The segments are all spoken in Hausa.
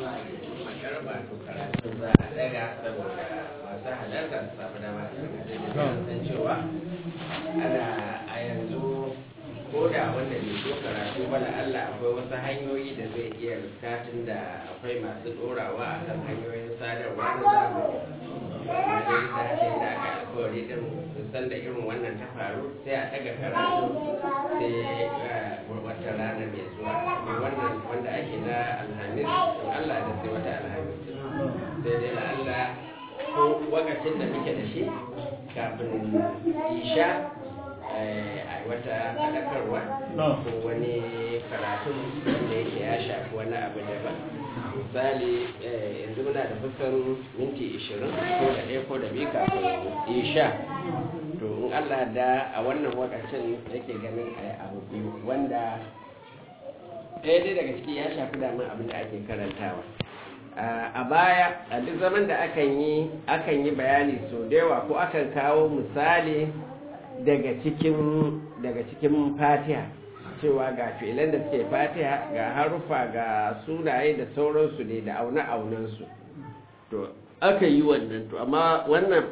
magarba to karatu za a daga saboda masu halarta su samu dama su san cewa ana a yanzu ko da wanda bai so karatu ba Allah akwai wasu hanyoyi da zai iya riskatin da akwai masu dorawa a kan hanyoyin sadarwa na zamani wajen sace da aka alkawari din san da irin wannan ta faru sai a daga karatu sai wata rana mai zuwa wannan wanda ake na alhamis Allah da sai wata alhamis sai dai la Allah ko wakacin da muke da shi kafin isha a wata faɗakarwa ko wani karatun wanda yake ya shafi wani abu daban misali yanzu muna da kusan minti 20 ko da ɗaya ko da biyu kafin isha to in allah da a wannan wakacin yake ganin a abu biyu wanda ɗaya dai daga ciki ya shafi daman abin da ake karantawa a baya a duk zaman da akan yi akan yi bayani sau da yawa ko akan kawo misali daga cikin daga cikin fatiha cewa ga fi'ilan da suke fatiha ga harufa ga sunaye da sauransu ne da auna aunansu to aka yi wannan to amma wannan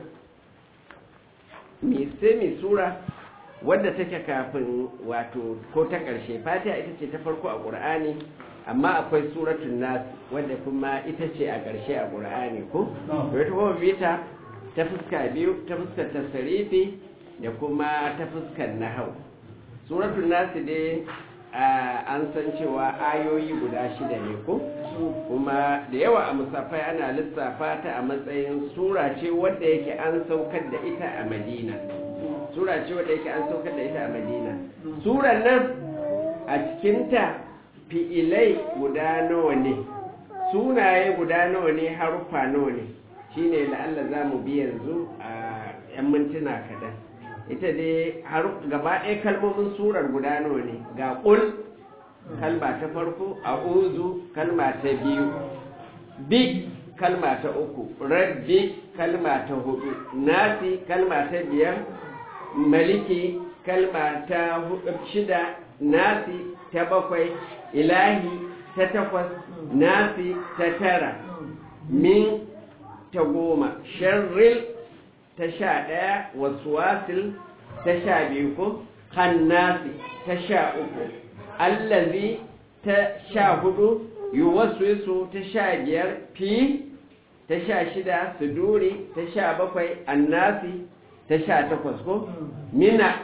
sai mai sura wadda take kafin wato ko ta ƙarshe fatiha ita ce ta farko a ƙur'ani amma akwai suratun nas wadda kuma ita ce a ƙarshe a ƙur'ani ko to ita kuma bita ta fuska biyu ta fuskar tasarifi da kuma ta fuskar nahau suratul nasi dai an san cewa ayoyi guda shida ne ko kuma da yawa a musafai ana lissafa ta a matsayin sura ce wadda yake an saukar da ita a madina sura ce wadda yake an saukar da ita a madina suran nan a cikinta fi'ilai guda nawa ne sunaye guda nawa ne haruffa nawa ne shine la'alla za mu bi yanzu a 'yan mintuna kaɗan ita dai har gaba ɗaya kalmomin surar guda nawa ne ga ƙul kalma ta farko a uzu kalma ta biyu bi kalma ta uku rabbi kalma ta hudu nasi kalma ta biyar maliki kalma ta shida nasi ta bakwai ilahi ta takwas nasi ta tara min ta goma sharril ta sha ɗaya wasu wasil ta sha biyu ko hannasi ta sha uku allazi ta sha hudu yuwaswisu ta sha biyar fi ta sha shida suduri ta sha bakwai annasi ta sha takwas ko mina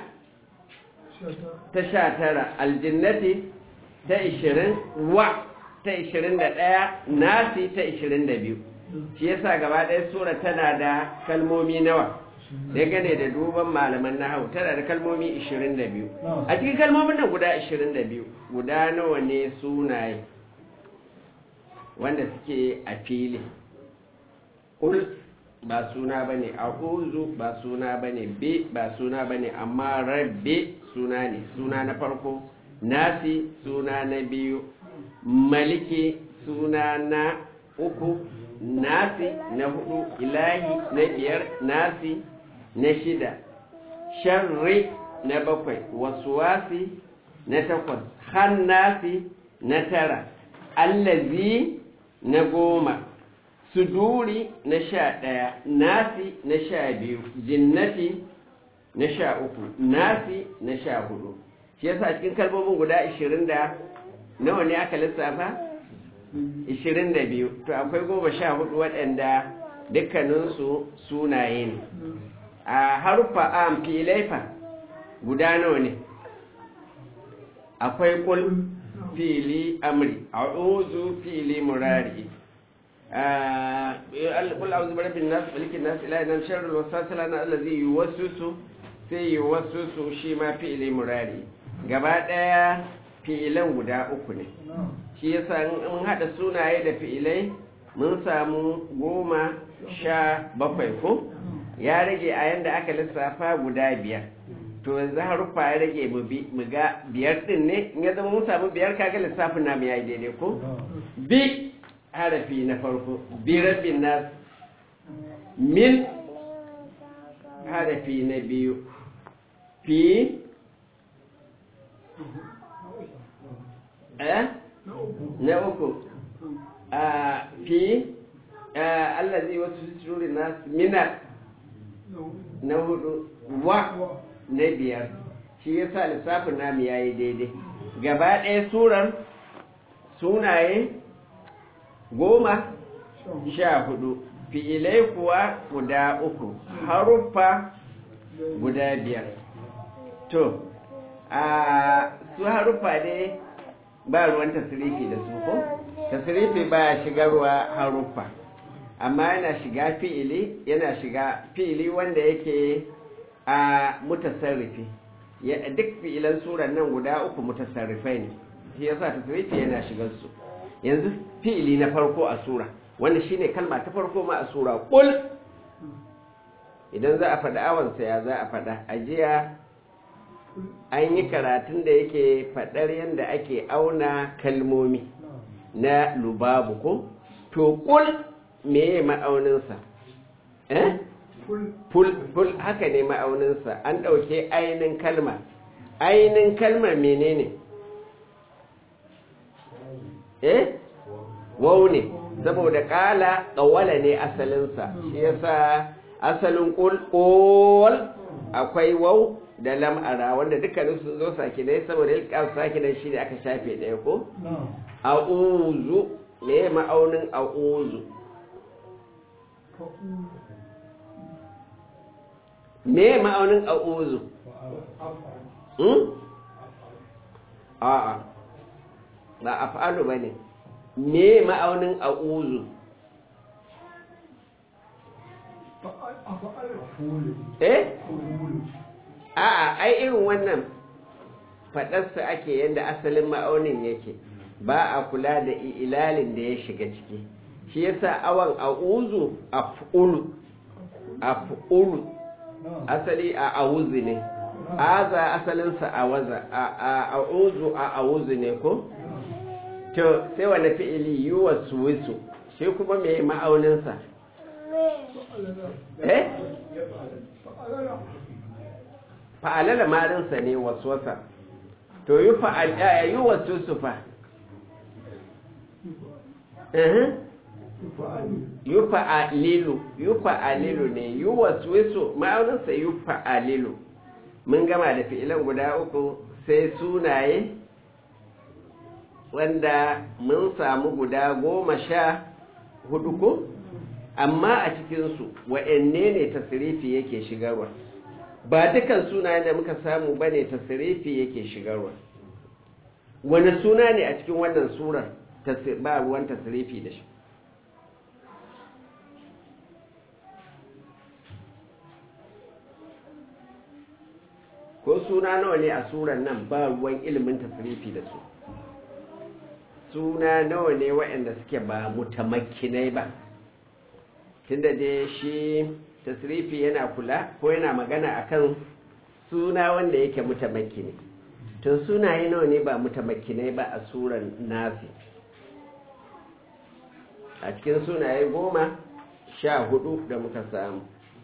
ta sha tara aljinnati ta ishirin wa ta ishirin da ɗaya nasi ta ishirin da biyu shi yasa gaba ɗaya sura tana da kalmomi nawa gane da duban malaman nahawu tana da kalmomi 22 a cikin kalmomin nan guda 22 guda nawa ne sunaye wanda suke a fili ul ba suna bane a'udhu ba suna bane bi ba suna bane amma rabbi suna ne suna na farko nasi suna na biyu maliki suna na uku nasi na hudu ilahi na biyar nasi na shida sharri na bakwai wasuwasi na takwas hannasi na tara allazi na goma suduri na sha ɗaya nasi na sha biyu jinnati na sha uku nasi na sha hudu shi yasa cikin kalmomin guda ashirin da nawa ne aka lissafa 22 to akwai goma sha hudu waɗanda dukkaninsu sunaye ne a harfa a filaifa guda nawa ne akwai kul fili amri a uzu fili murari kul a zubar bin nasu malikin nasu ilayi nan sharar wasasala na allazi yi wasu su sai yi wasu su shi ma fili murari gaba ɗaya fi'ilan guda uku ne shi yasa in haɗa sunaye da fi'ilai mun samu goma sha bakwai ko ya rage a yanda aka lissafa guda biyar to yanzu haruffa ya rage mu ga biyar din ne in ya zama mun samu biyar kaga lissafin namu ya yi daidai ko bi harafi na farko bi rabin nas min harafi na biyu fi eh na uku a fi allazi wasu sururin nas mina na hudu wa na biyar shi yasa lissafin namu yayi daidai gaba ɗaya surar sunaye goma sha hudu fi'ilai kuwa guda uku haruffa guda biyar to a su haruffa ne ba ruwan tasirifi da su ko tasirifi ba shigarwa haruffa amma yana shiga fi'ili yana shiga fi'ili wanda yake a mutasarrifi duk fi'ilan suran nan guda uku mutasarrifai ne shi yasa tasirifi yana shigar su yanzu fi'ili na farko a sura wanda shine kalma ta farko ma a sura kul idan za a faɗa awansa ya za a faɗa ajiya an yi karatun da yake faɗar yadda ake auna kalmomi na lubabu ko to kul meye ma'auninsa eh ful ful haka ne ma'auninsa an ɗauke ainin kalma ainin kalmar menene eh wau ne saboda ƙala ƙawala ne asalinsa shi yasa asalin ƙul akwai wau da lam'ara wanda dukkanin sun zo sakinai saboda ilkar sakinan shi ne aka shafe ɗaya ko? a'uzu ne ma'aunin a'uzu me ma'aunin a'uzu a'a ba a fa'alu ba ne me ma'aunin a'uzu eh a'a ai irin wannan faɗarsa ake yadda asalin ma'aunin yake ba a kula da ilalin da ya shiga ciki shi yasa awan a'uzu af'ulu af'ulu asali a awuzi ne aza asalinsa a waza a a'uzu a awuzi ne ko to sai wani fi'ili yuwa suwisu shi kuma mai ma'auninsa eh fa'alala marinsa ne waswasa to yi fa'alaya yi wasu su fa yi fa'alilu yi fa'alilu ne yi wasu ma'auninsa yi fa'alilu mun gama da fi'ilan guda uku sai sunaye wanda mun samu guda goma sha hudu ko amma a cikinsu wa'anne ne tasirifi yake shigarwa ba dukan sunayen da muka samu ba ne tasirifi yake shigarwa wani suna ne a cikin wannan surar ba ruwan tasirifi da shi ko suna nawa ne a surar nan ba ruwan ilimin tasirifi da su suna nawa ne waɗanda suke ba mutamakkinai ba tunda dai shi tasrifi yana kula ko yana magana akan suna wanda yake mutamakkini to sunaye nawa ne ba mutamakkinai ba a suran nafi a cikin sunaye goma sha hudu da muka samu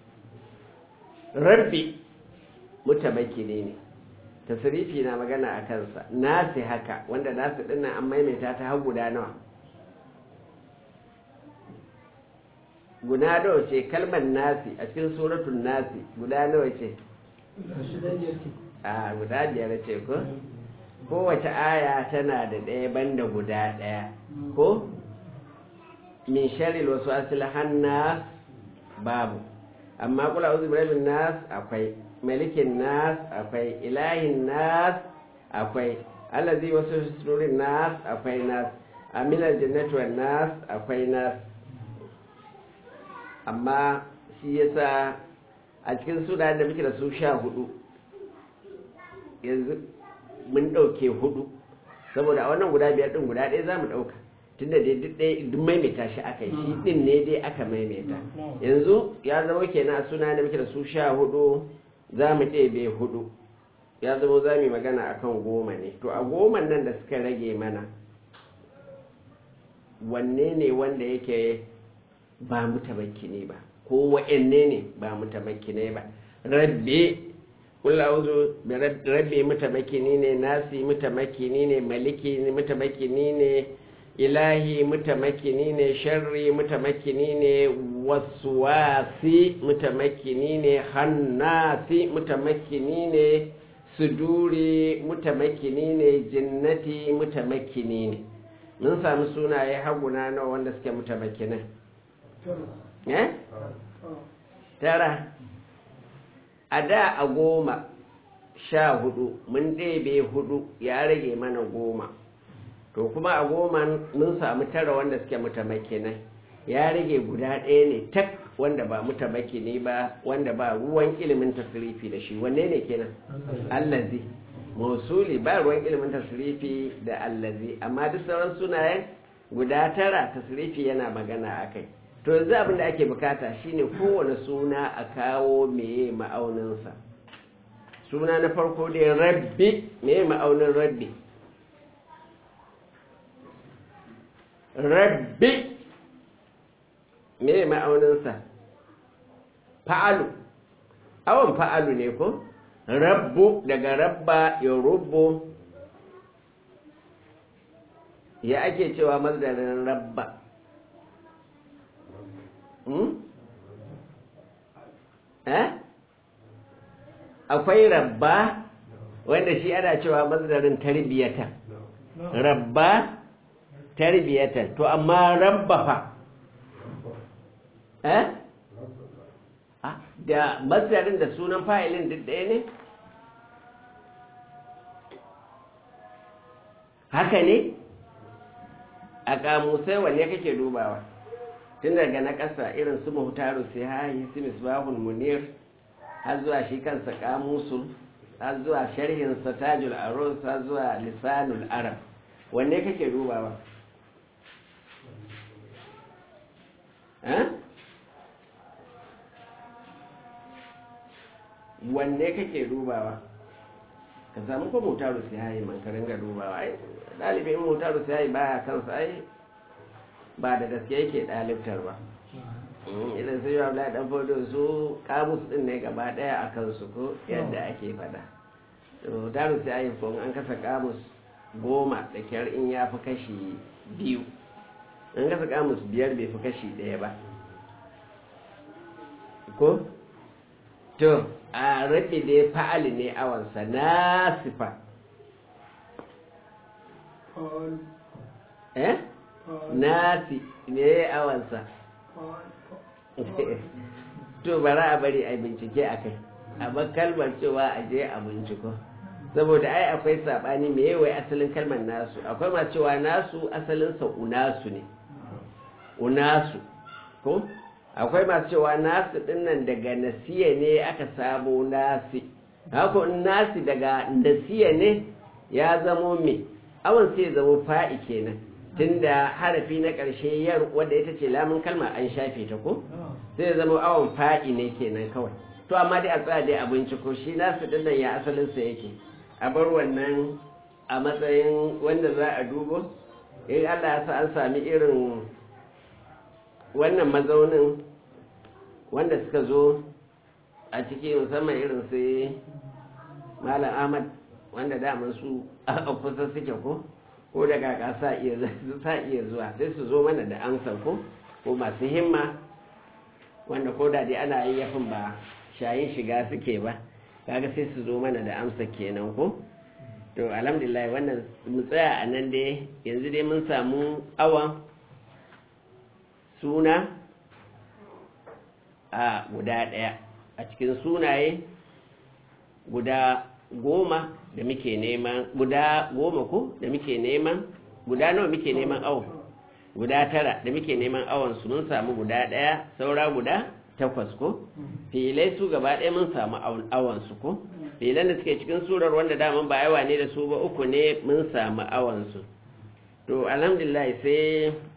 rabbi mutamakkini ne tasrifi na magana a kansa nasi haka wanda nasi dinnan an maimaita ta har guda nawa guda nawa ce kalmar nasi a cikin suratun nasi guda nawa ce a guda biyar ce ko kowace aya tana da ɗaya banda guda ɗaya ko min sharil wasu asili hannas babu amma kula uzu birabin nas akwai malikin nas akwai ilahin nas akwai allazi wasu sururin nas akwai nas aminar jannatuwar nas akwai nas amma shi yasa a cikin suna da muke da su sha hudu yanzu mun ɗauke hudu saboda a wannan guda biyar ɗin guda ɗaya za mu ɗauka tunda dai duk ɗaya duk maimaita shi aka yi shi ɗin ne dai aka maimaita yanzu ya zama kenan a suna da muke da su sha hudu za mu ɗebe hudu ya zama za mu yi magana akan goma ne to a goman nan da suka rage mana wanne ne wanda yake ba mutamakki ba ko wa'anne ne ba mutamakki ba rabbi kula uzu rabbi mutamakki ne nasi mutamakki ne maliki mutamakki ne ilahi mutamakini ne sharri mutamakini ne waswasi mutamakini ne hannasi mutamakini ne suduri mutamakini ne jinnati mutamakini ne mun sami sunaye haguna nawa wanda suke mutamakinan eh tara a da a goma sha hudu mun ɗebe hudu ya rage mana goma to kuma a goma mun samu tara wanda suke mutamakinai ya rage guda ɗaya ne tak wanda ba mutamakini ba wanda ba ruwan ilimin tasirifi da shi wanne ne kenan allazi mausuli ba ruwan ilimin tasirifi da allazi amma duk sauran sunayen guda tara tasirifi yana magana a kai to yanzu abin da ake bukata shine kowane suna a kawo meye ma'auninsa suna na farko dai rabbi meye ma'aunin rabbi rabbi meye ma'auninsa fa'alu awon fa'alu ne ko rabbu daga rabba ya rubbu ya ake cewa mazdarin rabba akwai rabba wanda shi ana cewa mazdarin tarbiyata rabba tarbiyata to amma rabba fa eh da mazdarin da sunan fa'ilin duk ɗaya ne haka ne a kamusai wanne kake dubawa tun daga na ƙasa irin su muhtaru sai hayi su misbahul munir har zuwa shi kansa kamusul har zuwa sharhin tajul arus har zuwa lisanul arab wanne kake dubawa wanne kake dubawa ka samu ko muhtaru sai hayi man ka ringa dubawa ai ɗalibin muhtaru sai hayi baya kansa ai ba da gaske yake ɗalibtar ba idan sai yi abu ɗan fodo su kamus ɗin ne gaba ɗaya a kansu ko yadda ake faɗa to daru sai ayi ko an kasa kamus goma da kyar in ya fi kashi biyu an kasa kamus biyar bai fi kashi ɗaya ba ko to a rabe da ya fa'ali ne awansa na sifa eh nasi ne awansa to bara a bari a bincike a kai a kalmar cewa a je a binciko saboda ai akwai saɓani me yawai asalin kalmar nasu akwai ma cewa nasu asalinsa unasu ne unasu ko akwai masu cewa nasu dinnan daga nasiya ne aka samo nasi haka nasi daga nasiya ne ya zamo me awon sai zamo fa'i kenan tunda harafi na ƙarshe yar wadda ita ce lamun kalma an shafe ta ko sai zama awon fa'i ne kenan kawai to amma dai a tsaya dai a binciko shi nasu dinnan ya asalinsa yake a bar wannan a matsayin wanda za a dubo in allah ya sa an sami irin wannan mazaunin wanda suka zo a ciki musamman irin sai malam ahmad wanda daman su a kusa suke ko ko da kaka sa iya zuwa sai su zo mana da amsar ko ko masu himma wanda ko da dai ana yi yafin ba shayin shiga suke ba kaga sai su zo mana da amsa kenan ko to alhamdulillah wannan mu tsaya a nan dai yanzu dai mun samu awan suna a guda ɗaya a cikin sunaye guda goma da muke neman guda goma ko da muke neman guda nawa muke neman awon guda tara da muke neman awon su mun samu guda ɗaya saura guda takwas ko filai su gaba ɗaya mun samu awon su ko filan da suke cikin surar wanda daman ba yawa ne da su ba uku ne mun samu awon su to alhamdulillah sai